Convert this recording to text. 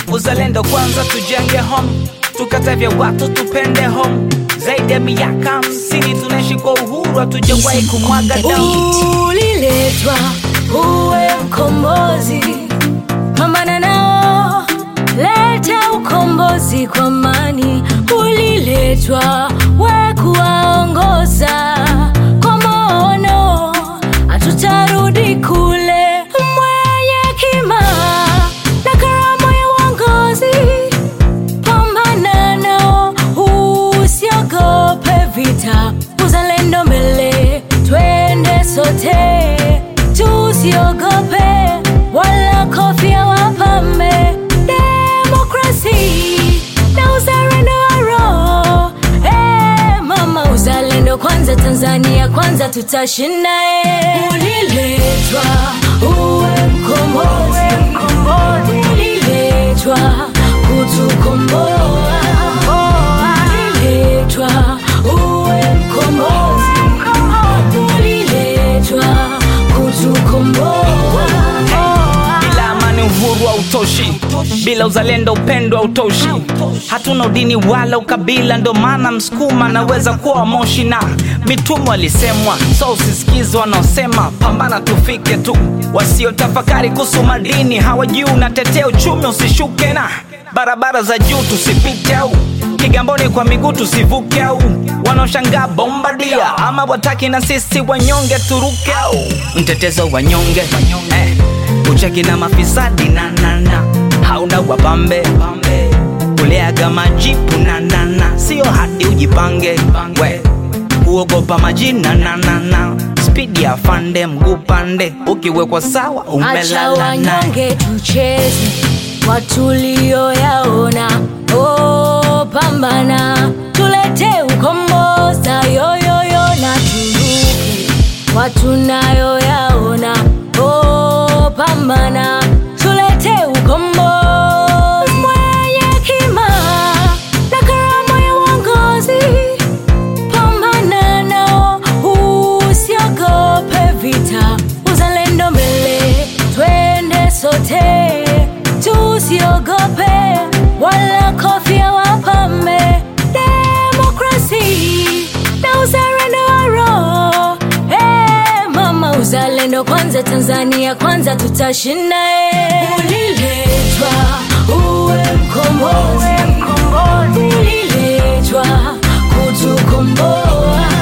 uzalendo kwanza tujenge home tukate vya watu tupende home zaidi ya miaka hamsini tunaishi kwa uhuru hatujawahi kumwaga damu uliletwa uwe mkombozi pambana nao leta ukombozi kwa amani uliletwa we kuwaongoza kwa maono hatutarudi kule mwenye hekima na karama ya uongozi pambana nao usiogope vita uzalendo mbele twende sote tusiogope wala kofia wapambe demokrasi na uzalendo wa roho Eh, mama uzalendo kwanza tanzania kwanza tutashinda eh. uliletwa uwe mkombozi uliletwa kutukomboa uliletwa uwe mkombozi uliletwa kutukomboa bila amani uhuru hautoshi bila uzalendo upendo hautoshi hatuna udini wala ukabila ndo maana msukuma anaweza kuwa moshi na mitumo alisemwa so usisikize wanaosema pambana tufike tu wasiotafakari kuhusu madini hawajui unatetea uchumi usishuke na barabara za juu tusipite au kigamboni kwa miguu tusivuke au wanaoshangaa bombadia ama wataki na sisi wanyonge turuke au mtetezo wanyonge eh, ucheki na mafisadi nanana hauna wapambe kuleaga majipu nanana sio hadi ujipange we kuogopa majina nanana spidi ya fande mguu pande ukiwekwa sawa acha umelala naye wanyonge tucheze watulioyaona oh, pambana tulete ukomboza yoyoyo na turuke watunayoyaona oh, pambana tulete ukombozi mwenye hekima na karama ya uongozi pambana nao usiogope vita uzalendo mbele twende sote tusiogope wala kofia wapambe demokrasi na uzalendo wa roho Eh, mama uzalendo kwanza tanzania kwanza tutashinda eh. uliletwa uwe mkombozi uliletwa kutukomboa